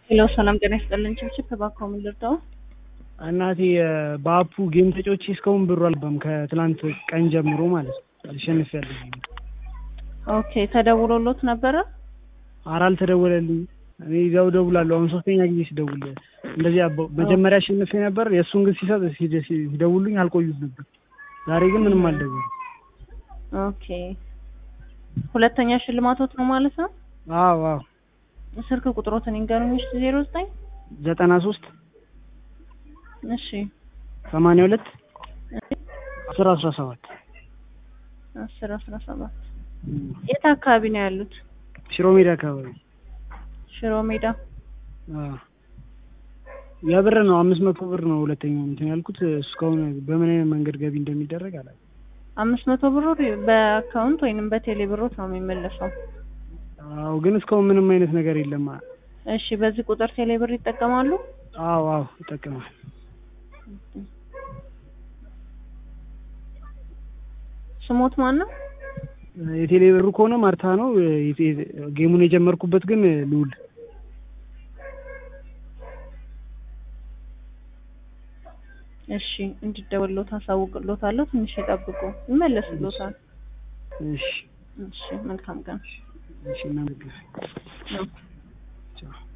ሄሎ ሰላም ጤና ይስጥልን። ችብችብ እባክዎ ምን ልርዳው? እናቴ በአፑ ጌም ተጫውቼ እስካሁን ብሩ አልገባም። ከትላንት ቀን ጀምሮ ማለት ነው አልሸንፊያለሁ። ኦኬ ተደውሎሎት ነበረ? ኧረ አልተደወለልኝ። እኔ እዚያው እደውላለሁ። አሁን ሶስተኛ ጊዜ ሲደውል እንደዚህ አባ- መጀመሪያ አሸንፌ ነበር። የእሱን ግን ሲሰጥ ሲደ- ሲደውሉኝ አልቆዩት ነበር። ዛሬ ግን ምንም አልደወሉም። ኦኬ ሁለተኛ ሽልማቶት ነው ማለት ነው። አዎ አዎ ስልክ ቁጥሮትን ይንገሩኝ። እሺ ዜሮ ዘጠኝ ዘጠና ሶስት እሺ ሰማንያ ሁለት አስር አስራ ሰባት አስር አስራ ሰባት የት አካባቢ ነው ያሉት? ሽሮ ሜዳ አካባቢ ሽሮ ሜዳ። አዎ። የብር ነው አምስት መቶ ብር ነው ሁለተኛው እንትን ያልኩት እስካሁን በምን አይነት መንገድ ገቢ እንደሚደረግ አላውቅም። አምስት መቶ ብሩ በአካውንት ወይንም በቴሌ ብሮት ነው የሚመለሰው። አዎ ግን እስካሁን ምንም አይነት ነገር የለም። እሺ በዚህ ቁጥር ቴሌ ብር ይጠቀማሉ? አዎ አዎ ይጠቀማል። ስሞት ማን ነው? የቴሌ ብሩ ከሆነ ማርታ ነው። የቴ- ጌሙን የጀመርኩበት ግን ልውል እሺ እንዲደወልሎት አሳውቅሎታለሁ። ትንሽ ይጠብቁ፣ ይመለስሎታል። እሺ እሺ መልካም ቀን። እሺ እናመሰግናለን። ቻው